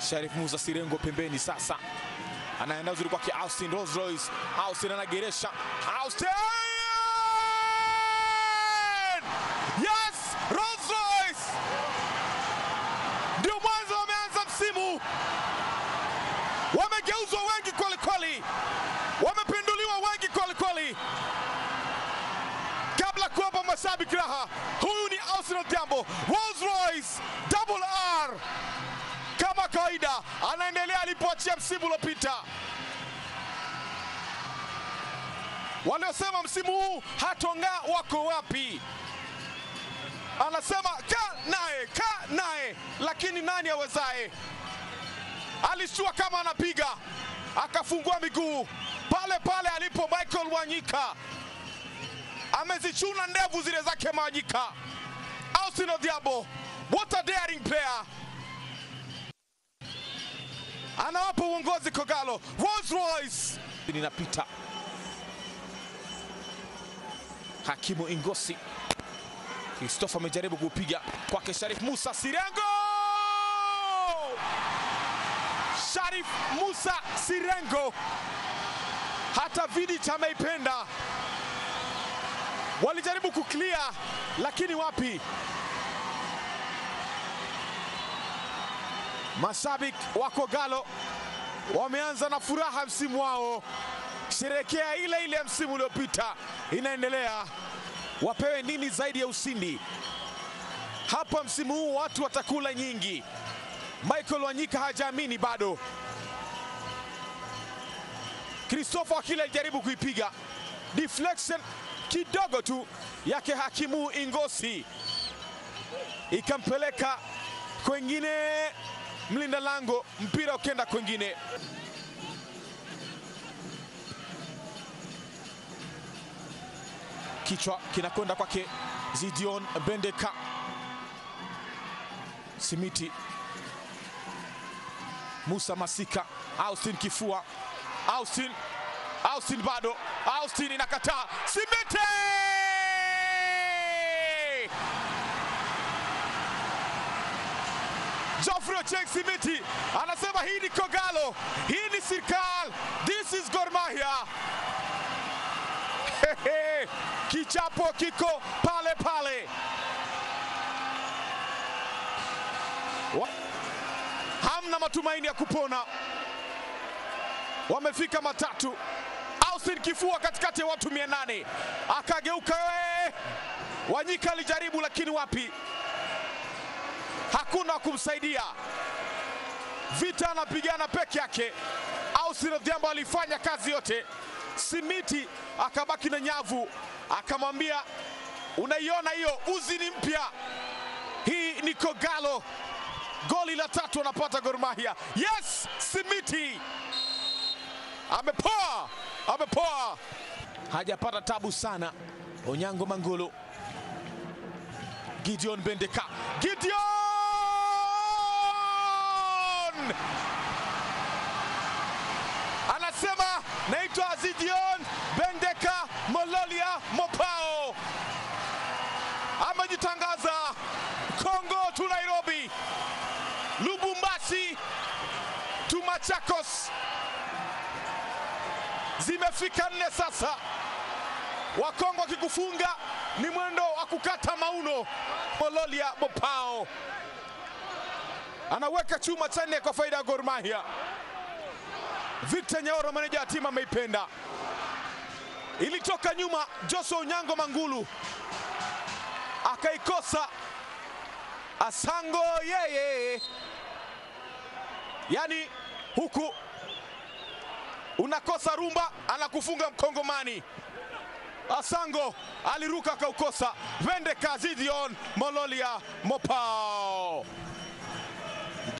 Sharif Musa Sirengo pembeni sasa, anaenda uzuri kwake Austin Rolls Royce. Austin anageresha, Austin yes, Rolls Royce ndio mwanzo wameanza msimu, wamegeuzwa wengi kweli kweli, wamepinduliwa wengi kweli kweli. Kabla kuwapa mashabiki raha, huyu ni Austin Odhiambo, Rolls Royce double R kama kawaida anaendelea alipoachia msimu uliopita. Waliosema msimu huu hatong'aa wako wapi? Anasema ka naye ka naye, lakini nani awezaye? Alishtua kama anapiga, akafungua miguu pale pale alipo Michael Wanyika, amezichuna ndevu zile zake Wanyika. Austin Odhiambo, what a daring player anawapa uongozi Kogalo. Rolls Royce linapita. Hakimu Ingosi Christopher amejaribu kupiga kwake Sharif Musa Sirengo. Sharif Musa Sirengo, hata Vidic ameipenda. Walijaribu kuklia lakini wapi, Mashabiki wa Kogalo wameanza na furaha msimu wao, sherehekea ile ile ya msimu uliopita inaendelea. Wapewe nini zaidi ya ushindi hapa msimu huu? Watu watakula nyingi. Michael Wanyika hajaamini bado. Christopher Akile alijaribu kuipiga deflection kidogo tu yake Hakimu Ingosi ikampeleka kwengine mlinda lango, mpira ukenda kwengine. Kichwa kinakwenda kwake Zidion Bendeka. Simiti Musa Masika, Austin Kifua, Austin Austin bado, Austin inakataa, Simiti Geoffrey Ochieng Simiti anasema hii ni Kogalo, hii ni Sirkal, this is Gor Mahia. Hehe, kichapo kiko pale pale. Wa- Hamna matumaini ya kupona, wamefika matatu. Austin Kifua katikati ya watu mia nane akageuka, we Wanyika alijaribu lakini wapi hakuna wa kumsaidia. Vita anapigana peke yake. Austin Odhiambo alifanya kazi yote, Simiti akabaki na nyavu, akamwambia unaiona hiyo, uzi ni mpya. Hii ni Kogalo, goli la tatu anapata Gor Mahia. Yes, Simiti amepoa, amepoa, hajapata tabu sana. Onyango Mangolo, Gideon Bendeka, Gideon anasema naitwa Gideon Bendeka Mololia Mopao, amejitangaza Kongo tu Nairobi, Lubumbashi tu Machakos, zimefika nne sasa. Wakongo wakikufunga ni mwendo wa kukata mauno. Mololia Mopao anaweka chuma cha nne kwa faida ya Gor Mahia. Victor Nyaoro, meneja wa timu, ameipenda. Ilitoka nyuma, Joshua Unyango Mangulu akaikosa. Asango yeye, yaani huku unakosa rumba, anakufunga Mkongomani. Asango aliruka akaukosa. Vende Kazidion Mololia Mopao